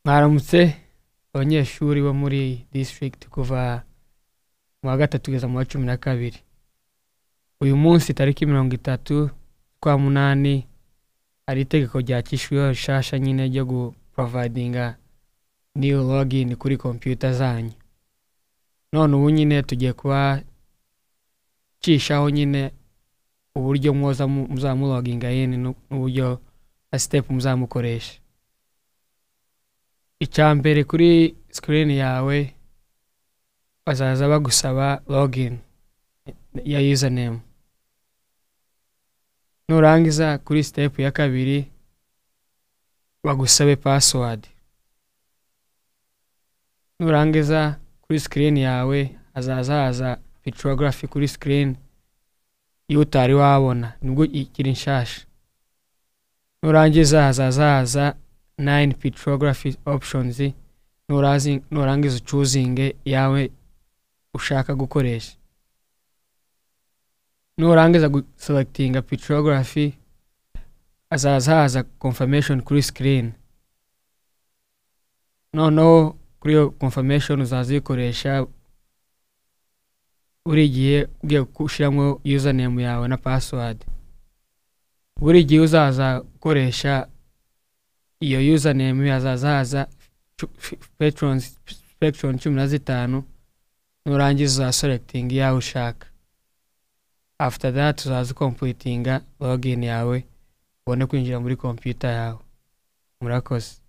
mwaramutse abanyeshuri bo muri district kuva mu wa gatatu kugeza mu wa cumi na kabiri uyu munsi tariki mirongo itatu z'ukwa munani hari itegeko ryacishweho rishasha nyine ryo guporovayidinga new login kuri kompiyuta zanyu none ubu nyine tugiye kuba cishaho nyine uburyo mwoza mu- muzamuloginga yene nu- n'uburyo na step muzamukoresha icya mbere kuri sikirini yawe bazaza bagusaba login ya username nurangiza kuri step ya kabiri bagusabe password nurangiza kuri sikirini yawe hazaza haza pictography kuri sikirini iyo utari wabona nibwo ikiri nshasha nurangiza hazaza haza nine pictography options nurazi- nurangiza ucuzinge yawe ushaka gukoresha nurangiza guselectinga pictography hazaza haza confirmation kuri screen noneho kuri iyo confirmation uzaza uyikoresha buri gihe ugiye gushyiramo username yawe na password buri gihe uzaza ukoresha iyo username hazaza haza cu- f- patrons spectron cumi na zitanu nurangiza uzaselecting yawe ushaka after that uzaza ukompletinga login yawe ubone kwinjira muri computer yawe murakoze